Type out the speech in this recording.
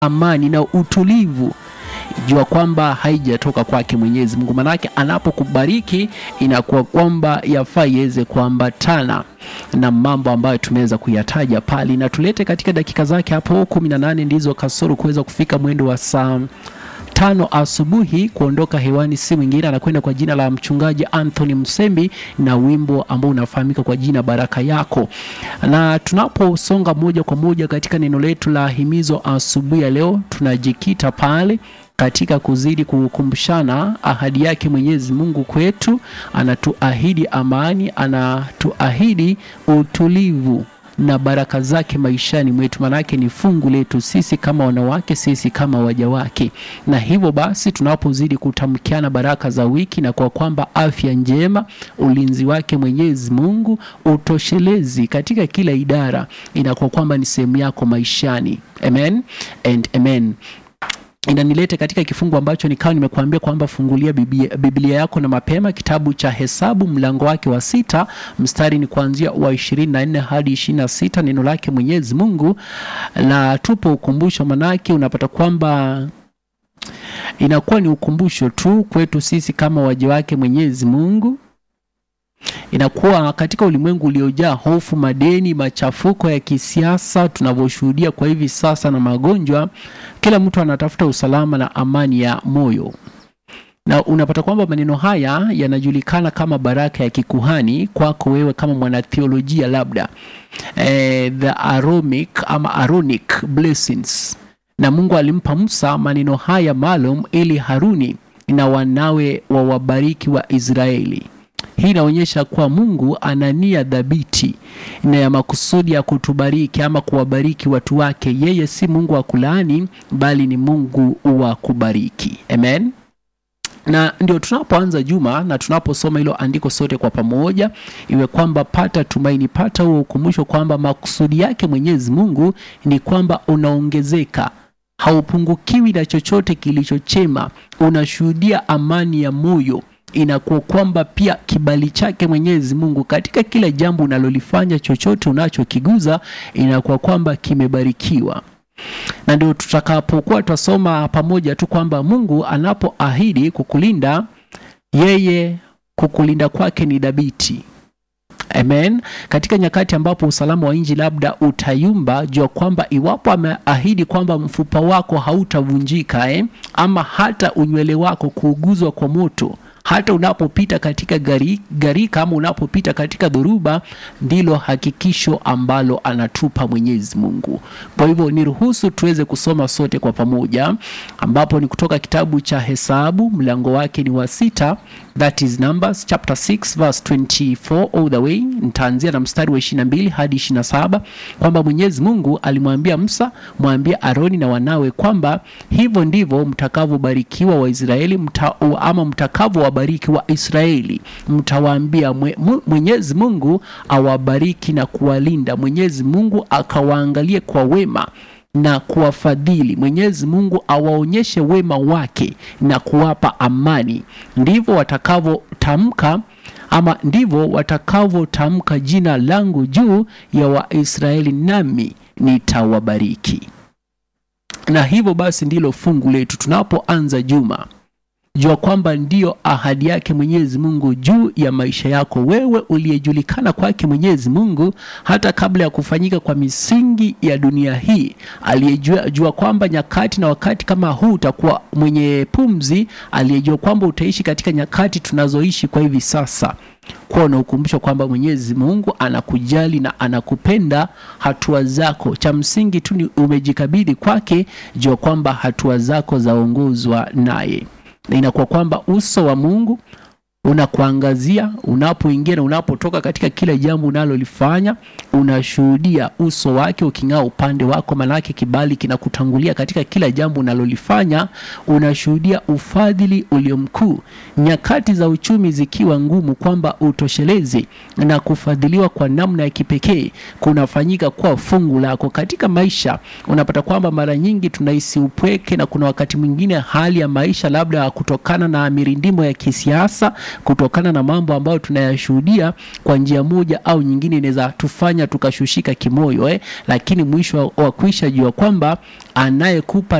amani na utulivu jua kwamba haijatoka kwake Mwenyezi Mungu. Manake anapokubariki inakuwa kwamba yafaa iweze kuambatana na mambo ambayo tumeweza kuyataja pale, na tulete katika dakika zake hapo kumi na nane ndizo kasoro kuweza kufika mwendo wa saa tano asubuhi kuondoka hewani, si mwingine anakwenda kwa jina la mchungaji Anthony Msembi na wimbo ambao unafahamika kwa jina Baraka Yako. Na tunaposonga moja kwa moja katika neno letu la himizo asubuhi ya leo, tunajikita pale katika kuzidi kukumbushana ahadi yake Mwenyezi Mungu kwetu. Anatuahidi amani, anatuahidi utulivu na baraka zake maishani mwetu, manake ni fungu letu sisi kama wanawake, sisi kama waja wake. Na hivyo basi tunapozidi kutamkiana baraka za wiki, na kwa kwamba afya njema, ulinzi wake Mwenyezi Mungu, utoshelezi katika kila idara, inakuwa kwamba ni sehemu yako maishani. Amen and amen inanilete katika kifungu ambacho nikawa nimekuambia kwamba fungulia Biblia, Biblia yako na mapema kitabu cha Hesabu mlango wake wa sita mstari ni kuanzia wa ishirini na nne hadi ishirini na sita neno lake Mwenyezi Mungu la tupo ukumbusho, manake unapata kwamba inakuwa ni ukumbusho tu kwetu sisi kama waja wake Mwenyezi Mungu inakuwa katika ulimwengu uliojaa hofu, madeni, machafuko ya kisiasa tunavyoshuhudia kwa hivi sasa na magonjwa, kila mtu anatafuta usalama na amani ya moyo, na unapata kwamba maneno haya yanajulikana kama baraka ya kikuhani kwako wewe kama mwanatheolojia, labda eh, the Aaronic ama Aaronic blessings, na Mungu alimpa Musa maneno haya maalum ili Haruni na wanawe wawabariki wa Israeli. Hii inaonyesha kuwa Mungu ana nia dhabiti na ya makusudi ya kutubariki ama kuwabariki watu wake. Yeye si Mungu wa kulaani, bali ni Mungu wa kubariki. Amen. Na ndio tunapoanza juma na tunaposoma hilo andiko sote kwa pamoja, iwe kwamba pata tumaini, pata huo ukumbusho kwamba makusudi yake Mwenyezi Mungu ni kwamba unaongezeka haupungukiwi na chochote kilichochema, unashuhudia amani ya moyo inakuwa kwamba pia kibali chake Mwenyezi Mungu katika kila jambo unalolifanya, chochote unachokiguza, inakuwa kwamba kimebarikiwa. Na ndio tutakapokuwa tutasoma pamoja tu kwamba Mungu anapoahidi kukulinda, yeye kukulinda kwake ni dhabiti. Amen. Katika nyakati ambapo usalama wa nchi labda utayumba, jua kwamba iwapo ameahidi kwamba mfupa wako hautavunjika eh, ama hata unywele wako kuuguzwa kwa moto hata unapopita katika gari, gari kama unapopita katika dhoruba, ndilo hakikisho ambalo anatupa Mwenyezi Mungu. Kwa hivyo niruhusu tuweze kusoma sote kwa pamoja, ambapo ni kutoka kitabu cha Hesabu mlango wake ni wa sita, that is Numbers chapter 6 verse 24 all the way. Nitaanzia na mstari wa 22 hadi 27, kwamba Mwenyezi Mungu alimwambia Musa, mwambie Aroni na wanawe kwamba hivyo ndivyo mtakavyobarikiwa Waisraeli mta, ama mtakavyo bariki wa Israeli mtawaambia, Mwenyezi Mungu awabariki na kuwalinda. Mwenyezi Mungu akawaangalie kwa wema na kuwafadhili. Mwenyezi Mungu awaonyeshe wema wake na kuwapa amani. Ndivyo watakavyotamka ama ndivyo watakavyotamka jina langu juu ya Waisraeli, nami nitawabariki. Na hivyo basi ndilo fungu letu tunapoanza juma jua kwamba ndiyo ahadi yake Mwenyezi Mungu juu ya maisha yako wewe uliyejulikana kwake Mwenyezi Mungu hata kabla ya kufanyika kwa misingi ya dunia hii, aliyejua jua kwamba nyakati na wakati kama huu utakuwa mwenye pumzi, aliyejua kwamba utaishi katika nyakati tunazoishi kwa hivi sasa kuwa na ukumbusho kwamba Mwenyezi Mungu anakujali na anakupenda hatua zako. Cha msingi tu ni umejikabidhi kwake, jua kwamba hatua zako zaongozwa naye na inakuwa kwamba uso wa Mungu unakuangazia unapoingia na unapotoka katika kila jambo unalolifanya, unashuhudia uso wake uking'aa upande wako, manake kibali kinakutangulia katika kila jambo unalolifanya. Unashuhudia ufadhili ulio mkuu, nyakati za uchumi zikiwa ngumu, kwamba utoshelezi na kufadhiliwa kwa namna ya kipekee kunafanyika kwa fungu lako katika maisha. Unapata kwamba mara nyingi tunahisi upweke, na kuna wakati mwingine hali ya maisha labda kutokana na mirindimo ya kisiasa kutokana na mambo ambayo tunayashuhudia kwa njia moja au nyingine, inaweza tufanya tukashushika kimoyo eh, lakini mwisho wa kuisha jua kwamba anayekupa